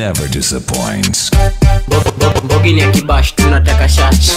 never disappoints. bogini ya kibash tunataka shash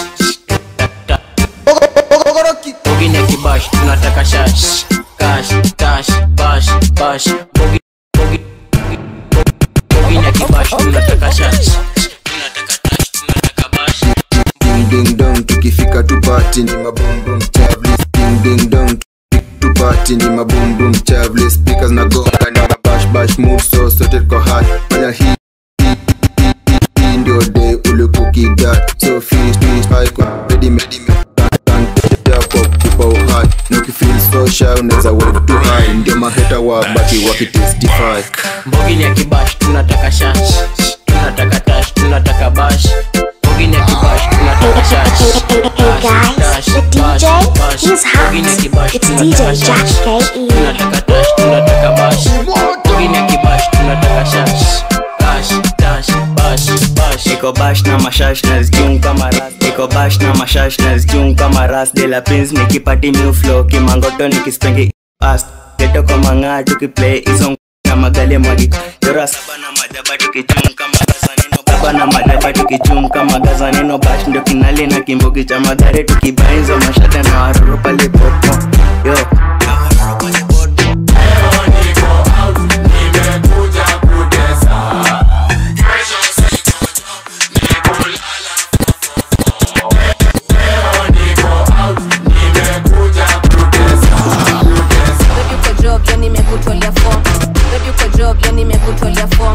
bogini ya kibash tunataka shash kash tash bash bash Bogi- bogi- bogini ya kibash tunataka shash tunataka tash tunataka bash ding ding dong tukifika tupati ni mabumbum chavli ding ding dong tupati ni mabumbum chavli speakers na gonga ni mabash bash mood so sote kwa high fanya hii hii- hii- hii- hii ndio day ulikukigat so finish finish high kwa ready ready kwa kupa uhai na ukifeel so shy unaweza wave too high ndio maheta wa baki wakitestify bogini ya kibash tunataka shash tunataka tash tunataka bash bogini ya kibash tunataka shash Hey guys, the DJ, he's hot. bogini ya kibash It's tunataka DJ Jack shash KE. tunataka tash tunataka bash bogini ya kibash tunataka shash bash tash bash bash niko bash na mashash na zijung kama ras niko bash na mashash na zijung kama ras de la pins nikipati new flow kimangoto nikispengi past geto kwa mang'aa tukiplay hizo na magale mwagi jora saba na madaba tukichung kama gaza neno baba na madaba tukichung kama gaza neno bash ndio kinali na kimbogi cha magare tukibainza mashada na waruru pale popo yo na waruru pale popo Baby uko job yani nimekutolea form Baby uko job yani nimekutolea form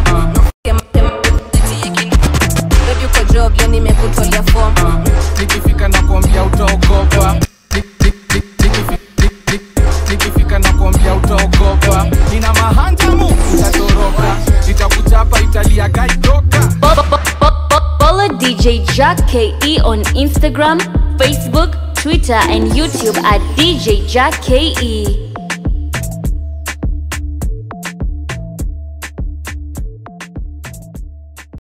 Baby uko job yani nimekutolea form nikifika na kuambia utaogopa Nik- nik- nik- nikifi- nik- nik- nikifika na kuambia utaogopa nina mahanjamu utatoroka itakuchapa italia gaitoka Follow DJ Jack KE on Instagram, Facebook, Twitter, and YouTube at DJ Jack KE.